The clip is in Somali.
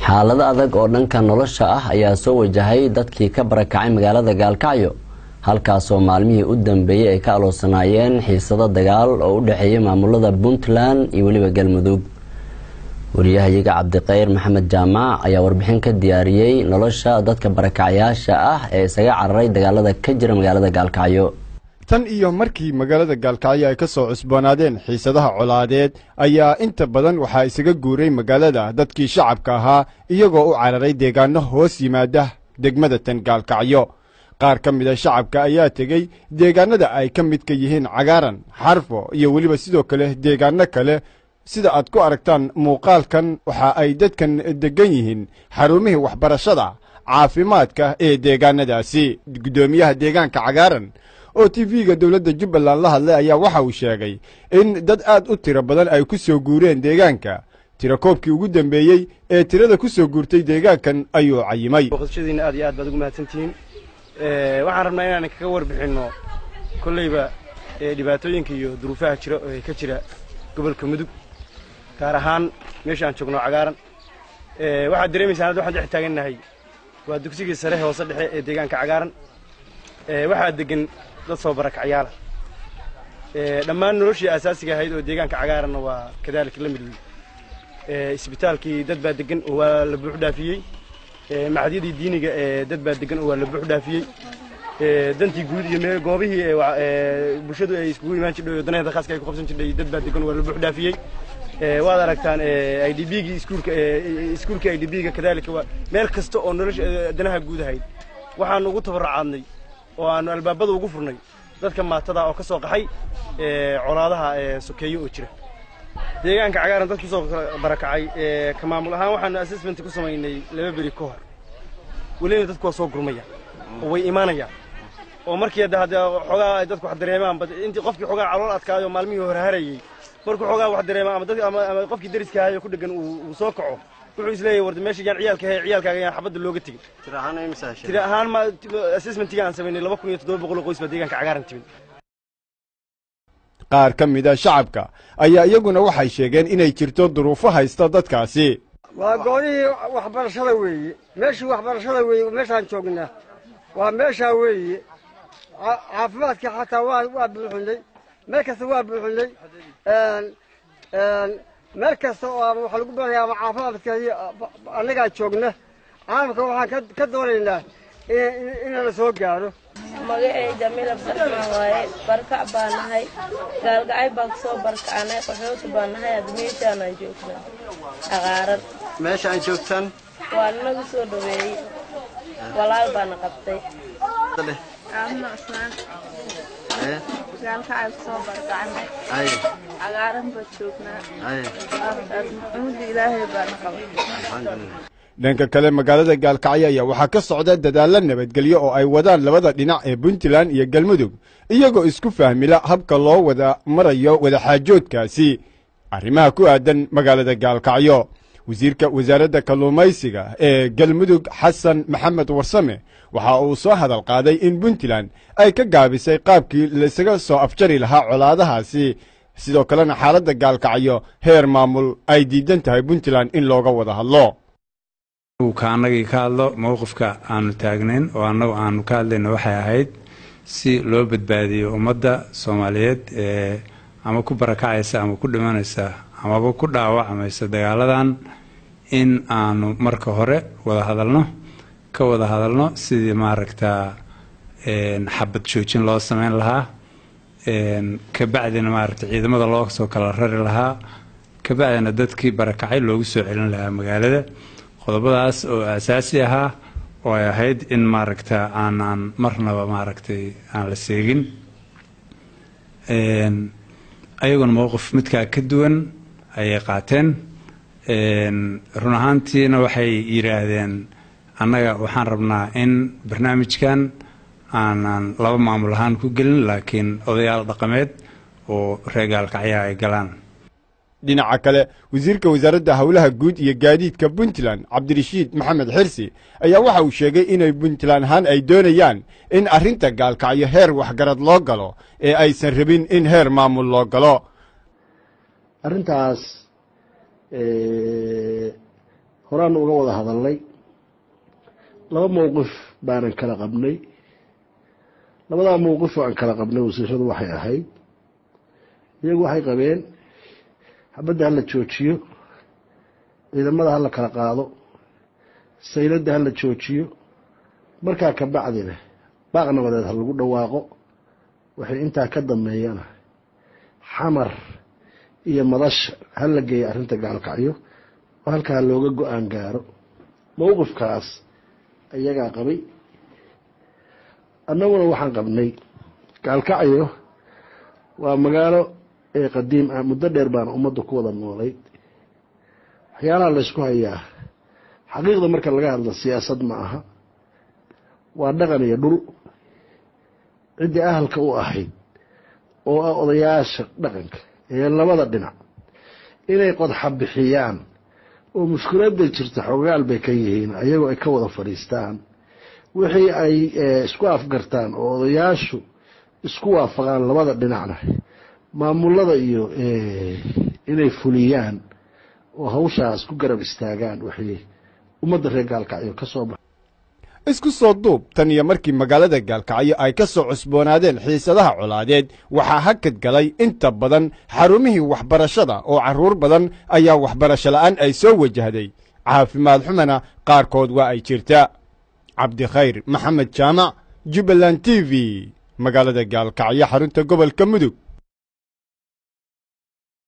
xaalado adag oo dhanka nolosha ah ayaa soo wajahay dadkii ka barakacay magaalada gaalkacyo halkaasoo maalmihii u dambeeyey ay ka aloosanaayeen xiisado dagaal oo u dhexeeyay maamulada puntland iyo weliba galmudug wariyahayaga cabdiqayr maxamed jaamac ayaa warbixin ka diyaariyey nolosha dadka barakacayaasha ah ee isaga cararay dagaalada ka jira magaalada gaalkacyo tan iyo markii magaalada gaalkacyo ay ka soo cusboonaadeen xiisadaha colaadeed ayaa inta badan waxaa isaga guuray magaalada dadkii shacabka ahaa iyagoo u cararay deegaano hoos yimaada degmada tan gaalkacyo qaar ka mida shacabka ayaa tegey deegaanada ay ka midka yihiin cagaaran xarfo iyo weliba sidoo kale deegaano kale sida aad ku aragtaan muuqaalkan waxa ay dadkan deggan yihiin xarumihii waxbarashada caafimaadka ee deegaanadaasi guddoomiyaha deegaanka cagaaran oo t v-ga dowladda jubbaland la hadlay ayaa waxa uu sheegay in dad aad u tiro badan ay ku soo guureen deegaanka tirakoobkii ugu dambeeyey ee tirada ku soo guurtay deegaankan ayuu cayimay boqoshadiina aad iyo aad baad ugu mahadsantihiin waxaan rabnaa inaan kaga warbixinno kolleyba dhibaatooyinka iyo duruufaha jira ee ka jira gobolka mudug gaar ahaan meesha aan joogno cagaaran waxaad dareemaysaan hadda waxaan dhex taagannahay waa dugsigii sare hoose dhexe ee deegaanka cagaaran waxaa degan dad soo barakacyaala dhammaan noloshii asaasiga ahayd oo deegaanka cagaaranna waa kadaalika la mid wey isbitaalkii dad baa degan oo waa la buux dhaafiyey macadyadii diiniga ee dad baa degan oo waa la buux dhaafiyey dantii guud iyo meel goobihii bulshadu ay iskugu imaan jirdhay oo danaheeda khaaska ay ku qabsan jirdhay dad baa degan oo waa la buux dhaafiyey waad aragtaan i d b-gii iskuulka iskuulka i d b-ga kadaalika waa meel kasta oo nolosha danaha guud ahayd waxaanu ugu tabarrucaadnay oo aanu albaabada ugu furnay dadka maatada oo ka soo qaxay colaadaha sokeeye oo jira deegaanka cagaaran dad kusoo barakacay ka maamul ahaan waxaanu assessment ku samaynay laba beri ka hor welina dadku waa soo gurmaya oo way imaanayaan oo markii hadda hadda xoogaa ay dadku wax dareemaan intii qofkii xoogaa calool adkaayo maalmihii hore harayey markuu xoogaa wax dareema ama dad ama qofkii dariska ahayo ku dhegan uu soo kaco wuxuu isleeyahay warda meesha yaan ciyaalka hay ciyaalkaaga yaan xabadda looga tegin tiri ahaan ma assessmentiga aan samaynay laba kun iyo toddoba boqol oo qoys baa deegaanka cagaaran timid qaar ka mida shacabka ayaa iyaguna waxay sheegeen inay jirto duruufo haysta dadkaasi waa goonihii waxbarashada weeye meeshii waxbarashada weeye meeshaan joognaa waa meeshaa weeye caafimaadkii xataa waa waa buuxinay meel kasta waa buuxinay meel kasta oo ama waxa lagu baraya ama caafimaadka annagaa joogna caalamka waxaan ka doonaynaa inana soo gaaro magacay jamiil abdiraxmaan waaye barkac baa nahay gaalgacay baan kusoo barkacanay qaxooti baa nahay hadda meeshaanaan joognaa cagaaran meesha aan joogtaan waa ninagu soo dhaweeyey walaal baana qabtay aamna cusmaan gaalkacay kusoo barkacanay aye cagaaran baa joognaa aye maxamuda ilaahay baana qabay alxamdulilah dhanka kale magaalada gaalkacyo ayaa waxaa ka socda dadaallo nabadgelyo oo ay wadaan labada dhinac ee puntland iyo galmudug iyagoo isku fahmila habka loo wada marayo wadaxaajoodkaasi arrimaha ku aadan magaalada gaalkacyo wasiirka wasaaradda kalluumaysiga ee galmudug xasan maxamed warsame waxa uu soo hadal qaaday in puntland ay ka gaabisay qaabkii laisaga soo afjari lahaa colaadahaasi sidoo kalena xaaladda gaalkacyo heer maamul ay diidan tahay puntland in looga wada hadlo ka annagii ka hadlo mowqifka aanu taagnayn oo annagu aanu ka hadlayna waxay ahayd si loo badbaadiyo ummadda soomaaliyeed ee ama ku barakacaysa ama ku dhimanaysa amaba ku dhaawacmaysa dagaaladan in aanu marka hore wada hadalno ka wada hadalno sidii maaragtaa xabad joojin loo sameyn lahaa kabacdina maaragta ciidamada loo soo kala rari lahaa kabacdina dadkii barakacay loogu soo celin lahaa magaalada qodobadaas oo asaasi ahaa oo ay ahayd in maaragta aanaan marnaba maaragtay aan la seegin ayaguna mowqif midkaa ka duwan ayay qaateen run ahaantiina waxay yidhaahdeen annaga waxaan rabnaa in barnaamijkan aanan laba maamul ahaan ku gelin laakiin odayaal dhaqameed oo reegaalkacyaha ay galaan dhinaca kale wasiirka wasaaradda howlaha guud iyo gaadiidka puntland cabdirashiid maxamed xirsi ayaa waxa uu sheegay inay puntland ahaan ay doonayaan in arrinta gaalkacyo heer waxgarad loo galo ee aysan rabin in heer maamul loo galo arrintaas horaanu uga wada hadalnay laba mowqif baanan kala qabnay labadaa mowqif oo aan kala qabnay wasiiradu waxay ahayd iyagu waxay qabeen xabadda hala joojiyo ciidamada hala kala qaado sayladda hala joojiyo markaa ka bacdina baaq nabadeed ha lagu dhawaaqo waxay intaa ka dambeeyana xamar iyo madasha hala geeya arrinta gaalkacyo oo halkaa looga go-aan gaaro mowqifkaas iyagaa qabay annaguna waxaan qabnay gaalkacyo waa magaalo ee qadiim ah muddo dheer baana ummadda ku wada noolayd waxyaalaha laysku hayaa xaqiiqda marka laga hadlo siyaasad ma aha waa dhaqan iyo dhul ciddii ahalka u ahayd oo ah odayaasha dhaqanka ee labada dhinac inay qodxa bixiyaan oo mushkiladda jirta xogaal bay ka yihiin ayagoo ay ka wada fadhiistaan wixii ay isku afgartaan oo odayaashu isku waafaqaan labada dhinacna maamulada iyo inay fuliyaan oo hawshaas ku garab istaagaan waxay ummadda reer gaalkacyo ka soo baxa isku soo duub tan iyo markii magaalada gaalkacyo ay ka soo cusboonaadeen xiisadaha colaadeed waxaa hakad galay inta badan xarumihii waxbarashada oo carruur badan ayaa waxbarasho la'aan ay soo wajahday caafimaad xumana qaarkood waa ay jirtaa cabdikhayr maxamed jaamac jubbaland t v magaalada gaalkacyo xarunta gobolka mudug